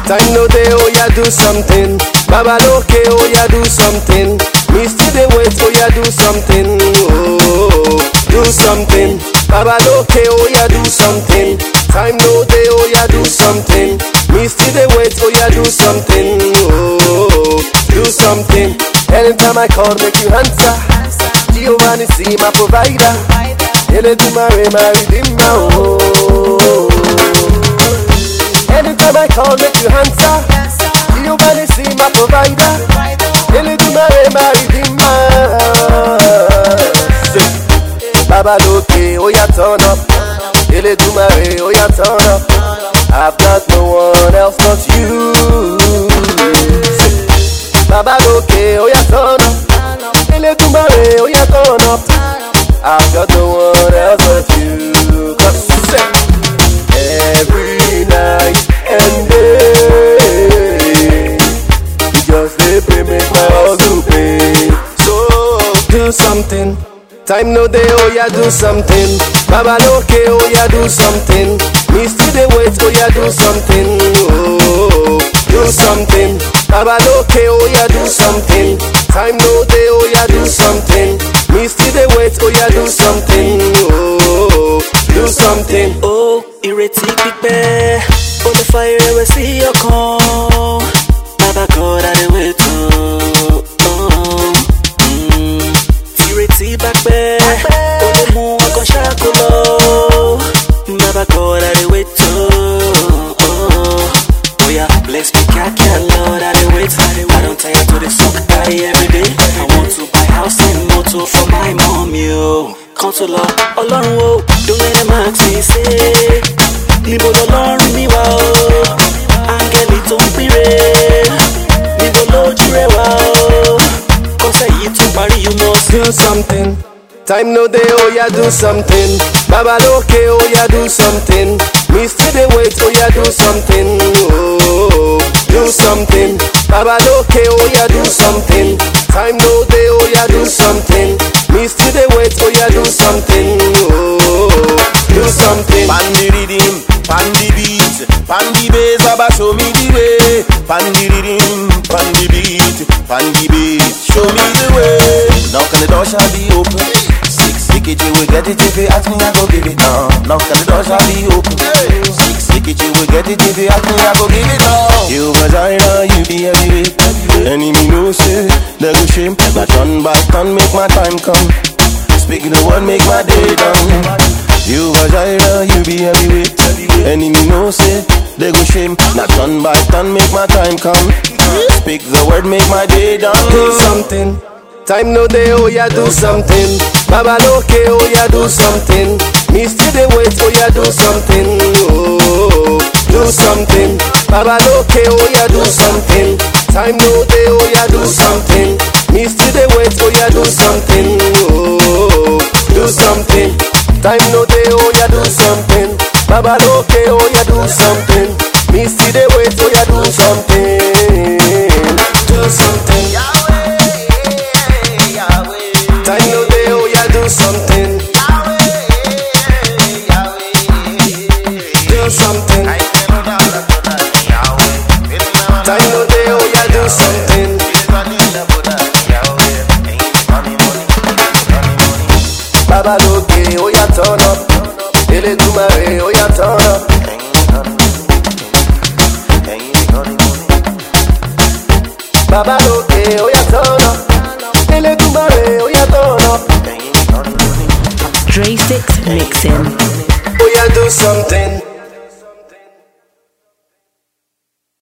Time no day, oh yeah, do something. Baba okay, oh yeah, do something. Me still dey wait, oh yeah, do something. Oh, do something. Baba okay, oh yeah, do something. Time no day, oh yeah, do something. Me still dey wait, oh yeah, do something. Oh, do something. Anytime I call, make you answer. Giovanni, see my provider. Ele do my my redeemer. Oh. Anytime I call, make you answer. Giovanni, see my provider. Ele do my my redeemer. Say, Baba Loke, oh yeah, turn up. Ele do my oh yeah, turn up. I've got no one else but you. Say, Baba Loke, oh yeah, turn up. Ele do my oh yeah, turn up. I've got no one else but you. Cause say, every night and day, you just dey pray make my hustle pay. So do something. Time no day, oh yeah, do something. Baba okay, oh yeah, do something. Me still dey wait, oh yeah, do something. Oh, do something. Baba okay, oh yeah, do something. Time no day, oh yeah, do something. Me still dey wait, oh yeah, do something. Oh, do something. ó ìrètí pípẹ́ ó lè fa ìrẹ̀wẹ̀sì ọkàn bàbá God I dey wait o. Mm. ìrètí bá pẹ́ ó lè mú ọkàn ṣáko lọ bàbá God I dey wait o. Oya bless me kíákíá Lord I dey wait I don tire to dey suck garri everyday I want to buy house and motor for my mommy o. kan tó lọ ọlọ́run o don't let them ask me say níbo lọlọ́run mi wá o áńgẹ́lì tó ń pínre níbo lójú rẹ wá o kọ́sẹ̀ yìí tún parí you must do something. Time no day, oh yeah, do something. Baba okay, oh yeah, do something. Me still dey wait, oh yeah, do something. Oh, do something. Baba okay, oh yeah, do something. Time no day, oh yeah, do something. Me still dey wait, oh yeah, do something. Oh, do something. Pan the rhythm, pan the beat, pan the bass, Baba show me the way. Pan the rhythm, pan the beat, pan the bass, show me the way. Now can the door shall be open? Six ticket you will get it if you ask me, I go give it now. Now can the door shall be open? Six ticket you will get it if you ask me, I go give it now. You vagina, you be heavyweight. Enemy no say, they go shame. Not turn back, turn make my time come. Speaking the word, make my day done. You vagina, you be heavyweight. Enemy no say, they go shame. Not turn by turn, make my time come. Speak the word, make my day do done. something. Time no day, oh yeah, do something. Baba okay, oh yeah, do something. Me still dey wait, oh yeah, do something. Oh, do something. Baba okay, oh yeah, do something. Time no day, oh yeah, do something. Me still dey wait, oh yeah, do something. Oh, do something. Time no day, oh yeah, do something. Baba okay, oh yeah, do something. Me still dey wait, oh yeah, do something. Do something. Time no day, oh yeah, do something. Do something. Time no day, oh yeah, do something. Baba Loke, oh yeah, turn up. Ele Dumare, oh yeah, turn up. Baba Loke, oh yeah, turn up. Ele Dumare, oh yeah, turn up. Dre Six Mixin. Oh yeah, do something.